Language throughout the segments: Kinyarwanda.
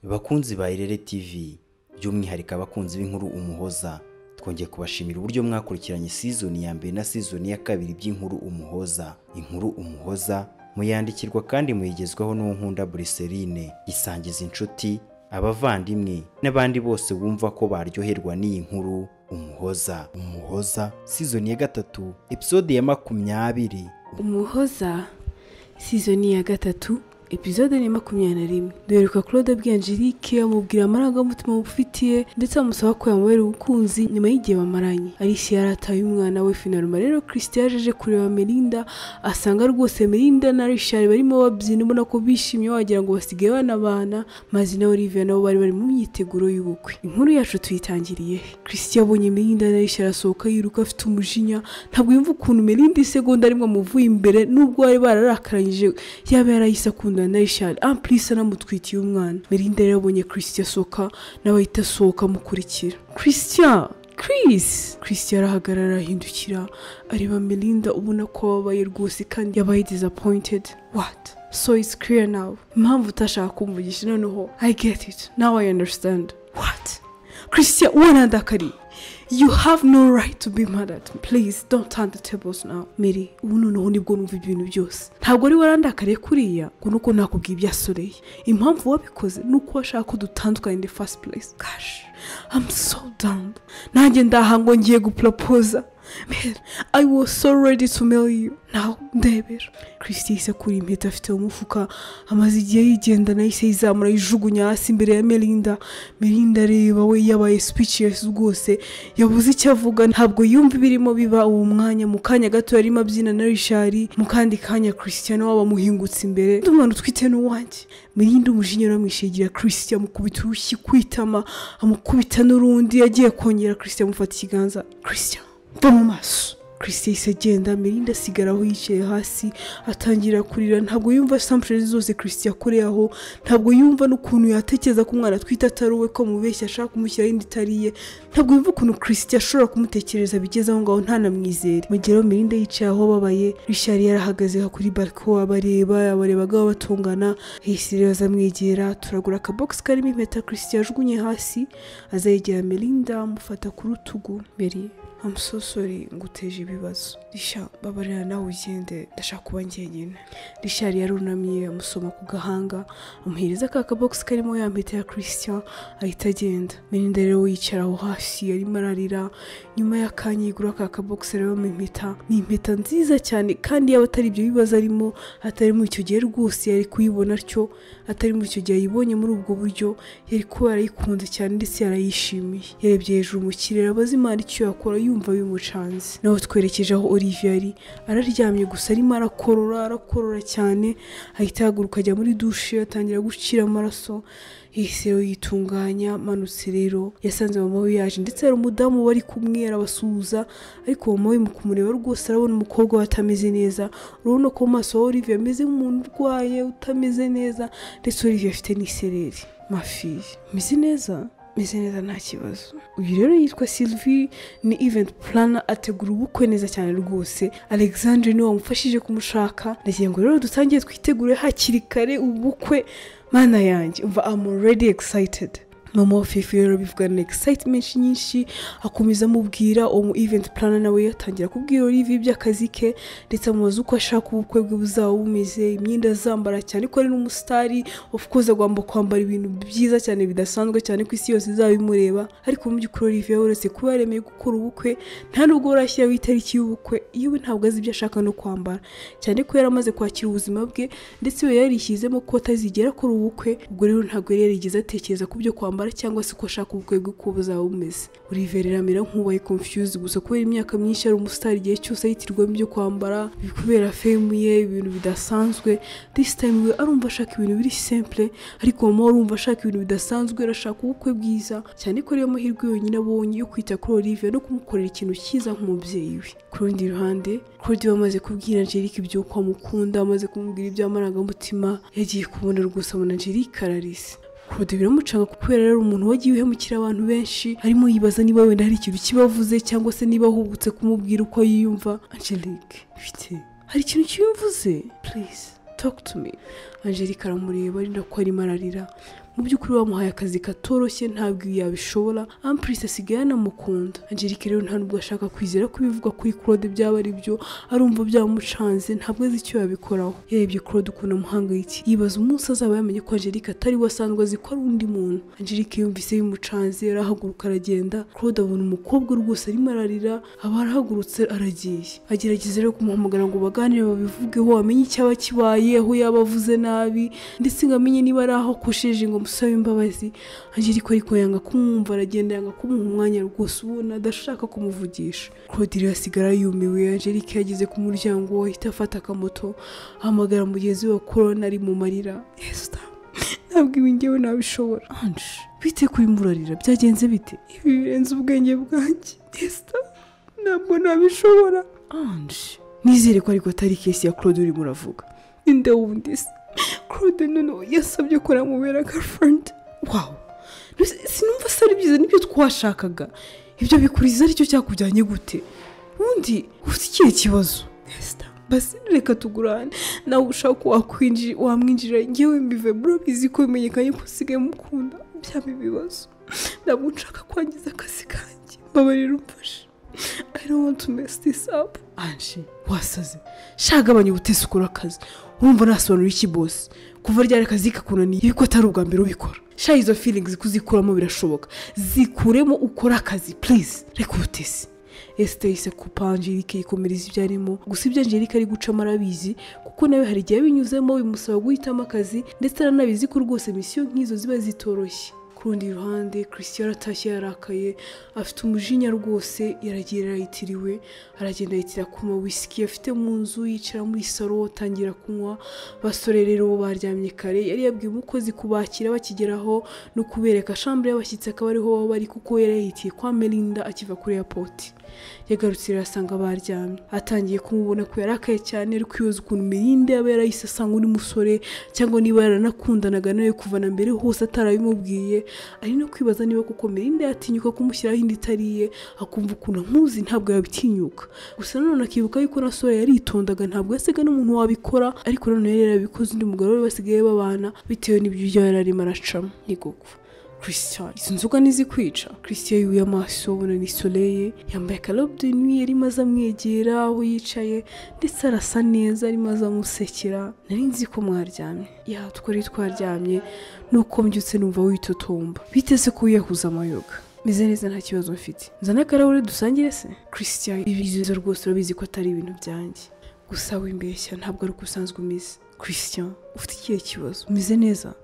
bakunzi ba irere tv by'umwihariko abakunzi b'inkuru umuhoza twongeye kubashimira uburyo mwakurikiranye sizoni ya mbere na sizoni ya kabiri by'inkuru umuhoza inkuru umuhoza muyandikirwa kandi muyigezwaho n'unkunda buriserine isangiza inshuti abavandimwe n'abandi bose wumva ko baryoherwa n'iyi nkuru umuhoza umuhoza sizoni ya gatatu episode ya makumyabiri umuhoza sizoni ya gatatu epizode ni makumyabiri na rimwe duheruka kuri odebwi angelique amubwira amarangamutima mufitiye ndetse amusaba ko yamubera ubukunzi nyuma y'igihe bamaranye arishye yarataye umwana we finaruma rero christian yaje aje kureba melinda asanga rwose melinda na richard barimo babyina ubona ko bishimye wagira ngo basigaye banabana maze na olivia nabo bari bari mu myiteguro y'ubukwe inkuru yacu tuyitangiriye he christian abonye melinda na richard asohoka yiruka afite umujinya ntabwo yumva ukuntu melinda isegonda arimo amuvuye imbere nubwo bari bararakaranyije yaba yarayise akundana na Richard ampulisi anamutwikiye umwana Melinda rero abonye Christian asohoka nawe ahita asohoka amukurikira Christian Chris Christian arahagarara arahindukira areba Melinda ubona ko ababaye rwose kandi yabaye disappointed what so it's clear now impamvu utashaka kumvugisha noneho I get it now I understand what Christian wanandakariye You have no right to be mad at me. Please don't turn the tables now. Mary, ubu noneho nibwo numva ibintu byose. Ntabwo ari warandakariye kuriya ngo nuko nakubwiye ibyasoreye. Impamvu wabikoze nuko washaka ko dutandukana in the first place. Gosh, I'm so down. Nanjye ndaha ngo ngiye gupropose. Man, I was so ready to marry you. Now, ndebera. Christy yahise akura impeta afite mu mufuka, amaze igihe yigendana yahise yizamura yijugunya hasi imbere ya Melinda. Melinda areba we yabaye speechless rwose, yabuze icyo avuga, ntabwo yumva ibirimo biba uwo mwanya. Mu kanya gato yarimo abyina na Richard, mu kandi kanya Christian waba amuhingutse imbere. Ndi umwana utwite n'uwanjye. Melinda umujinya aramwishigira Christian amukubita urushyi kwitama, amukubita n'urundi, yagiye kongera Christian amufata ikiganza. Christian mva mu maso christian yahise agenda melinda asigara aho yicaye hasi atangira kurira ntabwo yumva sampsheni zose christian akoreye aho ntabwo yumva n'ukuntu yatekereza ko umwana atwite atari uwe ko mubeshya ashaka kumushyiraho indi itariye ntabwo yumva ukuntu christian ashobora kumutekereza bigeze aho ngaho ntanamwizere mu gihe rero melinda yicaye aho babaye rishari yarahagaze kuri bariko abareba abarebaga batungana yahise rero azamwegera turagura akabogisi karimo impeta christian ajugunye hasi azayegera melinda amufata ku rutugu mbere I'm so sorry nguteje ibibazo risha babarira nawe ugende ndashaka kuba njyenyine rishari yarunamye amusoma ku gahanga amuhereza ka kabogisi karimo ya mpeta ya christian ahita agenda melinda rero yicara aho hasi arimo ararira nyuma y'akanya yigura ka kabogisi rero mu impeta ni impeta nziza cyane kandi yaba atari ibyo bibazo arimo atari muri icyo gihe rwose yari kuyibona atyo atari muri icyo gihe yibonye muri ubwo buryo yari kuba yarayikunze cyane ndetse yarayishimiye yarebye hejuru mu kirere abaze imana icyo yakora yumva bimucanze naho twerekeje aho Olivia ari araryamye gusa arimo arakorora arakorora cyane ahita ahaguruka ajya muri dushe atangira gucira amaraso rero yitunganya amanutse rero yasanze mama we yaje ndetse hari umudamu wari kumwe arabasuhuza ariko mama we mu kumureba rwose arabona umukobwa we atameze neza urabona ko mu maso ha Olivia ameze nk'umuntu urwaye utameze neza ndetse Olivia afite n'isereri mafi meze neza meze neza nta kibazo uyu rero yitwa sylvie ni event planner ategura ubukwe neza cyane rwose alexandre niwe wamufashije kumushaka ndagira ngo rero dutangiye twitegure hakiri kare ubukwe mana yanjye umva i'm already excited mama wa fifi rero bivugana excitement nyinshi akomeza amubwira uwo mu event planner nawe yatangira kubwira Olivier iby'akazi ke ndetse amubaza uko ashaka ubukwe bwe buzaba bumeze imyenda azambara cyane ko ari n'umusitari of course agomba kwambara ibintu byiza cyane bidasanzwe cyane ko isi yose izaba imureba ariko mu by'ukuri Olivier uretse kuba yaremeye gukora ubukwe nta nubwo barashyiraho itariki y'ubukwe yewe ntabwo azi ibyo ashaka no kwambara cyane ko yari amaze kwakira ubuzima bwe ndetse we yarishyizemo ko atazigera akora ubukwe ubwo rero ntabwo yari yarigeze atekereza ku byo kwambara cyangwa se ko ashaka ubukwe bwe ko buzaba bumeze Oliver amera nk'ubaye confused gusa kubera imyaka myinshi ari umusitari igihe cyose yitirwamo ibyo kwambara kubera fame ye ibintu bidasanzwe this time we arumva ashaka ibintu biri simple ariko mama we arumva ashaka ibintu bidasanzwe arashaka ubukwe bwiza cyane ko ariyo mahirwe yonyine abonye yo kwita kuri Oliver no kumukorera ikintu cyiza nk'umubyeyi we ku rundi ruhande Claudia amaze kubwira Angelique ibyo ko amukunda amaze kumubwira iby'amarangamutima yagiye kubona rwose abona Angelique ararise Claude biramucanga kubera rero umuntu wagiye uhemukira abantu benshi harimo yibaza niba wenda hari ikintu kibavuze cyangwa se niba ahubutse kumubwira uko yiyumva Angelique bite hari ikintu kiyumvuze please talk to me Angelique aramureba ari nako arimo ararira mu by'ukuri wamuhaye akazi katoroshye ntabwo ibi yabishobora amprise asigaye anamukunda angelique rero nta nubwo ashaka kwizera ko ibivugwa kuri claude byaba ari byo arumva byamucanze ntabwo azi icyo yabikoraho yarebye claude ukuntu amuhangayikiye yibaza umunsi azaba yamenye ko angelique atari we asanzwe azi ko ari undi muntu angelique yumvise bimucanze arahaguruka aragenda claude abona umukobwa rwose arimo ararira aba arahagurutse aragiye agerageza rero kumuhamagara ngo baganire babivugeho amenye icyaba kibaye aho yaba avuze nabi ndetse ngo amenye niba ari aho akoshije ngo musabe imbabazi angelique ariko yanga kumwumva aragenda yanga kumuha umwanya rwose ubona adashaka kumuvugisha claude asigara yumiwe angelique yageze ku muryango ahita afata akamoto ahamagara mugenzi we wa corona ari mu marira esita ntabwo ibi ngewe nabishobora anje bite kuri murarira byagenze bite ibi birenze ubwenge bwanjye esita ntabwo nabishobora anje nizere ko ariko atari kesi ya claude urimo uravuga ninde wundi se claude noneho yasabye ko namubera garifurendi wawu Nose- sinumva se ari byiza nibyo twashakaga ibyo bikuriza aricyo cyakujyanye gute ubundi ufite ikihe kibazo Esther, basi reka tugurane nawe ushaka ko wakwinjira wamwinjira ngewe mbive murabizi ko bimenyekanye ko usigaye mukunda byaba ibibazo ntabwo nshaka kwangiza akazi kanjye mbabarira umfashe I don't want to mess this up anje wasaze shagabanya ubutesi ukora akazi urumva nasobanura iki bosi kuva ryari akazi kakunaniye yuko atari ubwa mbere ubikora sha izo feelings kuzikuramo birashoboka zikuremo ukore akazi please reka ubutesi esite yise kupa angelike yikomereza ibyo arimo gusa ibyo angelike ari gucamo arabizi kuko nawe hari igihe binyuzemo bimusaba guhitamo akazi ndetse aranabizi ko rwose misiyo nk'izo ziba zitoroshye ku rundi ruhande christian aratashye yarakaye afite umujinya rwose yaragiye arayitiriwe aragenda yitira kuma wisiki afite mu nzu yicara muri saro atangira kunywa basore rero bo baryamye kare yari yabwiye umukozi kubakira bakigeraho no kubereka shambure y'abashyitsi akaba ariho baba bari kuko yari yahitiye kwa melinda akiva kuri airport yagarutse asanga baryamye atangiye kumubona ko yarakaye cyane ari kwibaza ukuntu mirinde yaba yarayise asanga undi musore cyangwa niba yaranakundanaga nawe kuva na mbere hose atarabimubwiye ari no kwibaza niba koko mirinde yatinyuka kumushyiraho indi itari iye akumva ukuntu amuzi ntabwo yabitinyuka gusa nanone akibuka yuko na sora yaritondaga ntabwo yasaga n'umuntu wabikora ariko nanone yari yarabikoze undi mugabo we basigaye babana bitewe n'ibyo yari arimo aracamo ni koko christian izi nzoga ntizikwica christian yuye amaso abona ni soleye yambaye akarobe de nuit arimo aza amwegera aho yicaye ndetse arasa neza arimo aza amusekera nari nzi ko mwaryamye ya twari twaryamye nuko mbyutse numva witotomba biteze ko wiyahuza amayoga meze neza nta kibazo mfite nzana akarahuri dusangire se christian ibizo rwose urabizi ko atari ibintu byanjye gusa wimbeshya ntabwo ari uko usanzwe umeze christian ufite ikihe kibazo umeze neza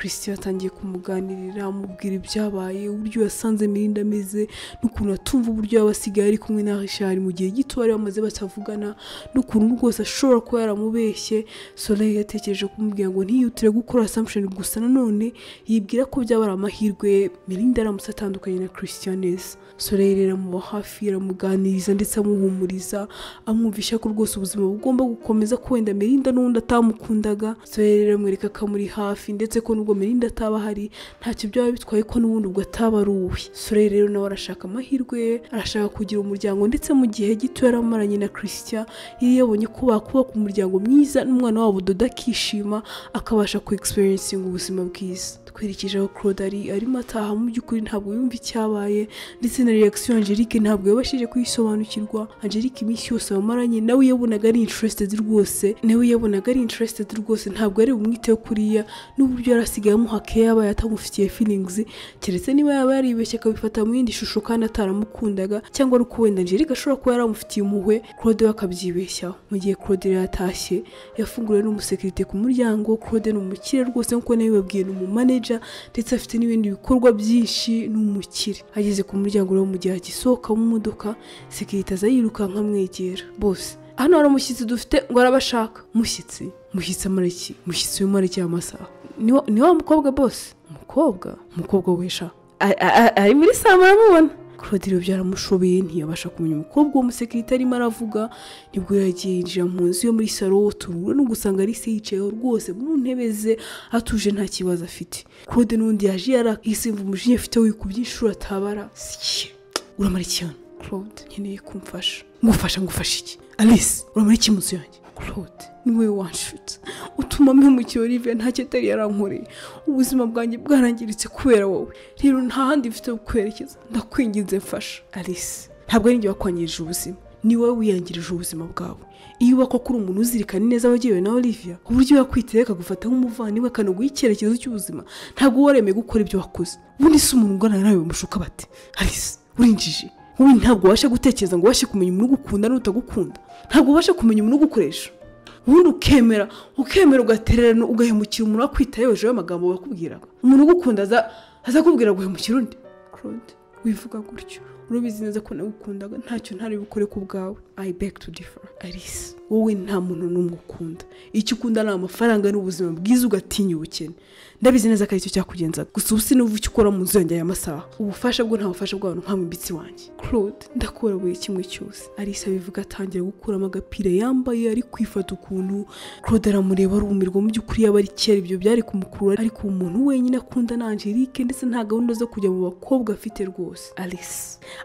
christian atangiye kumuganirira amubwira ibyabaye uburyo yasanze mirinda ameze n'ukuntu atumva uburyo yaba asigaye ari kumwe na rishari mu gihe gito bari bamaze batavugana n'ukuntu rwose ashobora kuba yaramubeshye soleil yatekereje kumubwira ngo ntiyihutire gukora assumption gusa nanone yibwira ko byaba ari amahirwe mirinda aramutse atandukanye na christian neza soleil rero amuba hafi aramuganiriza ndetse amuhumuriza amwumvisha ko rwose ubuzima bugomba gukomeza ko wenda mirinda n'ubundi atamukundaga soleil rero amwereka ko amuri hafi ndetse ko nubwo mirinda ataba ahari ntacyo byaba bitwaye ko n'ubundi ubwo ataba ari uwe soleil rero nawe arashaka amahirwe ye arashaka kugira umuryango ndetse mu gihe gito yaramaranye na christian yari yabonye ko bakubaka umuryango mwiza n'umwana wabo dodo akishima akabasha ku experiencinga ubuzima bwiza twerekeje aho claude ari arimo ataha mu by'ukuri ntabwo yumva icyabaye ndetse na reaction angelique ntabwo yabashije kuyisobanukirwa angelique iminsi yose bamaranye nawe yabonaga ari interested rwose nawe yabonaga ari interested rwose ntabwo yari bumwiteho kuriya n'uburyo yari asigaye amuha care yaba yatamufitiye feelings keretse niba yaba yaribeshye akabifata mu yindi shusho kandi ataramukundaga cyangwa ari uko wenda angelique ashobora kuba yaramufitiye impuhwe claude we akabyibeshyaho mu gihe claude rero yatashye yafunguriwe n'umusekirite ku muryango claude ni umukire rwose nk'uko nabibabwiye ni umumaneja ndetse afite n'ibindi bikorwa byinshi ni umukire ageze ku muryango rero mu gihe agisohokamo imodoka sekirite aza yirukanka amwegera bose hano hari umushyitsi dufite ngo arabashaka mushyitsi mushyitsi amareki mushyitsi w'imari cy'amasaha ni wa- ni wa mukobwa bose umukobwa umukobwa wesha A- a- a- ari muri saa muramubona claude rero byaramushobeye ntiyabasha kumenya umukobwa w'umusekirite arimo aravuga nibwo yagiye yinjira mu nzu yo muri saro turura no gusanga Alice yicayeho rwose mu ntebe ze atuje nta kibazo afite claude n'undi yaje yarakisimva umujinya afite wikubye inshuro atabara siye uramara iki hano claude nkeneye kumfasha ngufasha ngufasha iki alice uramara iki munsi yanjye claude ni wowe wanshutse utuma mpemukira olivier nta kitari yarankoreye ubuzima bwanjye bwarangiritse kubera wowe rero nta handi mfite kukwerekeza ndakwinginze mfasha alice ntabwo ari njye wakwangirije ubuzima ni wowe wiyangirije ubuzima bwawe iyo uba koko uri umuntu uzirikana neza abagiriwe na olivia uburyo yakwiteye akagufata nk'umuvandimwe akanaguha icyerekezo cy'ubuzima ntabwo uba waremeye gukora ibyo wakoze ubundi si umuntu ungana nawe bamushuka bati alice urinjije wowe ntabwo ubasha gutekereza ngo ubashe kumenya umuntu ugukunda n'utagukunda ntabwo ubasha kumenya umuntu ugukoresha ubundi ukemera ukemera ugatererana ugahemukira umuntu wakwitaye hejuru y'amagambo bakubwiraga umuntu ugukunda aza azakubwira guhemukira undi claude wivuga gutyo urubizi neza ko nagukundaga ntacyo ntari bukore ku bwawe i beg to differ alice wowe nta muntu n'umwe ukunda icyo ukunda ni amafaranga n'ubuzima bwiza ugatinya ubukene ndabizi neza ko aricyo cyakugenzaga gusa ubu sinuva icyo ukora mu nzu yanjye aya masaha ubufasha bwo nta bufasha bw'abantu nka mbitsi wanjye claude ndakora buri kimwe cyose alice abivuga atangira gukuramo agapira yambaye ari kwifata ukuntu claude aramureba arumirwa mu by'ukuri yaba ari kera ibyo byari kumukurura ariko umuntu wenyine akunda ni angelique ndetse nta gahunda zo kujya mu bakobwa afite rwose alice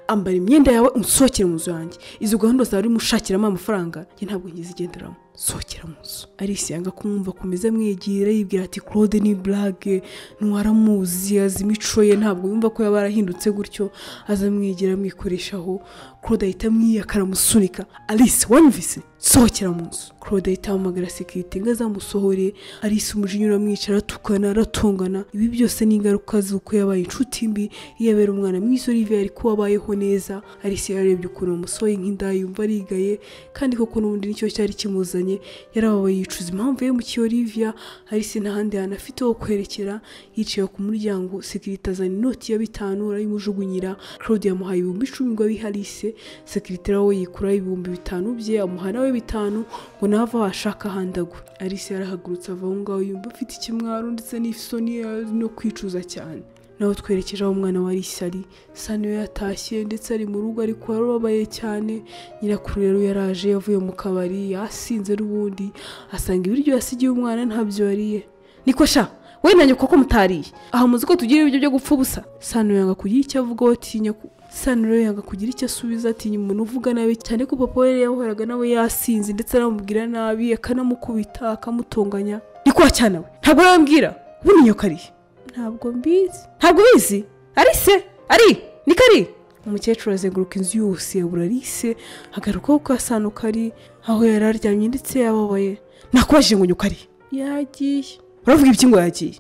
ambara imyenda yawe unsohokere mu nzu yanjye izo gahunda zawe urimo ushakiramo amafaranga njye ntabwo ngize igenderamo sohokera mu nzu alice yanga kumwumva akomeza amwegera yibwira ati claude ni burage ntiwaramuzi azi imico ye ntabwo yumva ko yaba yarahindutse gutyo aza amwegera amwikoreshaho claude ahita amwiyaka aramusunika alice wanyumvise sohokera mu nzu claude ahita ahamagara sekirite ngo azamusohore alice umujinya uramwica aratukana aratongana ibi byose ni ingaruka z'uko yabaye inshuti mbi iyo abera umwana mwiza olivier ariko wabayeho neza alice yarebye ukuntu wamusohoye nk'indaya yumva arigaye kandi koko n'ubundi nicyo cyari kimuzanye yarababaye yicuza impamvu yahemukiye olivia alice n'ahandi hantu afite ho kwerekera yicaye ku muryango sekirite azana inoti ya bitanu arayimujugunyira claude yamuhaye ibihumbi icumi ngo abihe alice sekirite nawe yikuraho ibihumbi bitanu bye amuha nawe bitanu ngo nawe ava washaka ahandi agwe alice yarahagurutse ava aho ngaho yumva afite ikimwaro ndetse n'isoni no kwicuza cyane nawe twerekeje aho umwana wa alice ari sa niyo yatashye ndetse ari mu rugo ariko yarababaye cyane nyirakuru rero yaraje yavuye mu kabari yasinze n'ubundi asanga ibiryo yasigiye umwana ntabyo yariye niko sha we nanjye koko mutariye aha muzi ko tugira ibiryo byo gupfa ubusa sano yanga kugira icyo avuga atinya sano rero yanga kugira icyo asubiza atinya umuntu uvuga nabi cyane ko papa we yahoraga nawe yasinze ndetse anamubwira nabi akanamukubita akamutunganya ni kwa cyane we ntabwo yambwira ubundi nyoko ariye ntabwo mbizi ntabwo ubizi ari se ari niko ari umukecuru azenguruka inzu yose yabura arise agarukaho kwa sano kari aho yari aryamye ndetse yababaye nakubajije ngo nyoko ari yagiye uravuga ibiki ngo yagiye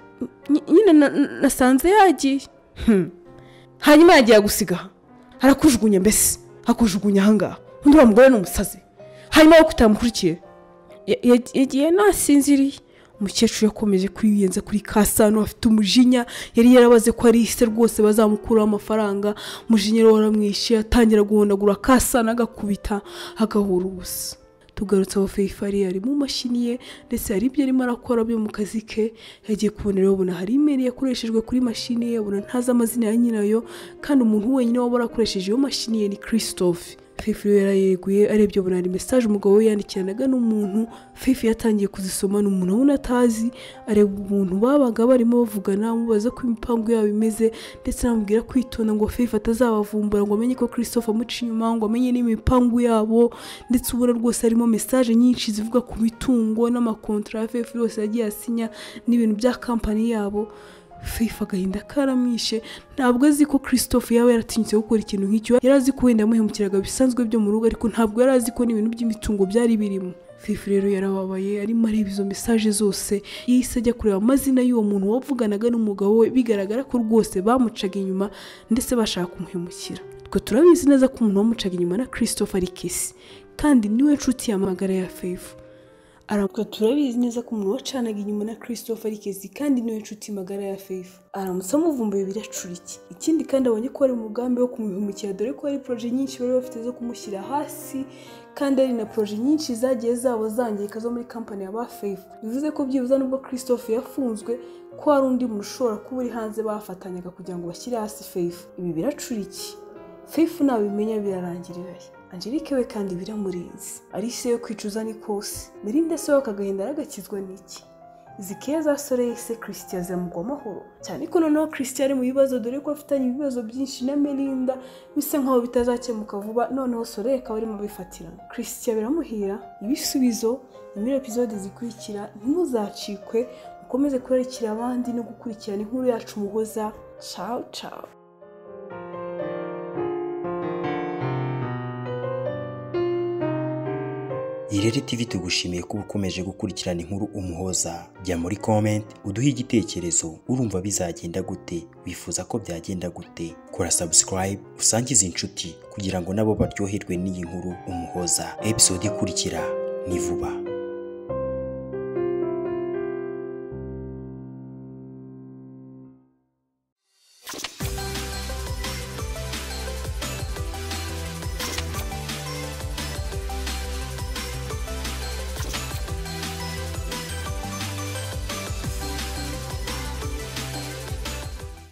nyine nasanze yagiye hanyuma yagiye agusiga arakujugunya mbese akujugunya ahangaha undi wa mugore ni umusazi hanyuma wowe utamukurikiye yagiye nasinziriye umukecuru yakomeje kwiyenza kuri kasano afite umujinya yari yarabaze ko ari ise rwose bazamukuraho amafaranga umujinya rero waramwishe atangira guhondagura kasano agakubita agahura ubusa tugarutse aho feyifari ari mu mashini ye ndetse hari ibyo arimo arakora byo mu kazi ke yagiye kubonera ubona hari imeri yakoreshejwe kuri mashini ye ubona ntazi amazina ya nyirayo kandi umuntu wenyine waba warakoresheje iyo mashini ye ni christophe fifi yarayeguye arebye ubona hari mesaje umugabo we yandikiranaga n'umuntu fifi yatangiye kuzisoma ni umuntu ubona atazi areba umuntu babaga barimo bavugana amubaza ko imipangu yabo imeze ndetse amubwira kwitonda ngo fifi atazabavumbura ngo amenye ko christophe amuca inyuma ngo amenye n'imipangu yabo ndetse ubona rwose harimo mesaje nyinshi zivuga ku mitungo n'amakontara ya fifi yose yagiye asinya n'ibintu bya kampani yabo fifa agahinda karamwishe ntabwo azi ko christophe yaba yaratinyutse gukora ikintu nk'icyo yari azi ko wenda yamuhemukiraga bisanzwe byo mu rugo ariko ntabwo yari azi ko n'ibintu by'imitungo byari birimo fifi rero yarababaye arimo areba izo mesaje zose yahise ajya kureba amazina y'uwo muntu wavuganaga n'umugabo we bigaragara ko rwose bamucaga inyuma ndetse bashaka kumuhemukira twe turabizi neza ko umuntu wamucaga inyuma na christophe ari kesi kandi niwe nshuti yamagara ya fifu aramutwe turabizi neza ko umuntu wacanaga inyuma na christophe kezi kandi niwe nshuti magara ya fefu aramutse amuvumbuye biracura iki ikindi kandi abonye ko ari umugambi wo kumuhemukira dore ko hari poroje nyinshi bari bafite zo kumushyira hasi kandi ari na poroje nyinshi zagiye zabo zangirika zo muri kampani ya ba fefu bivuze ko byibuze nubwo christophe yafunzwe ko hari undi muntu ushobora kuba uri hanze bafatanyaga kugira ngo bashyire hasi fefu ibi biracura iki fefu nabimenya birarangirirayo angelique we kandi biramurenze alice yo kwicuza ni kose melinda se we akagahinda aragakizwa n'iki zikiye za soleil se christian azamugwa amahoro cyane ko noneho christian ari mu bibazo dore ko afitanye ibibazo byinshi na melinda bisa nkaho bitazakemuka vuba noneho soleil akaba arimo bifatirana christian biramuhira ibisubizo muri epizode zikurikira ntimuzacikwe mukomeze kurarikira abandi no gukurikirana inkuru yacu umuhoza ciao ciao Irere TV tugushimiye kuba ukomeje gukurikirana inkuru umuhoza jya muri comment uduhe igitekerezo urumva bizagenda gute wifuza ko byagenda gute kora subscribe usangize inshuti kugira ngo nabo baryoherwe n'iyi nkuru umuhoza episode ikurikira ni vuba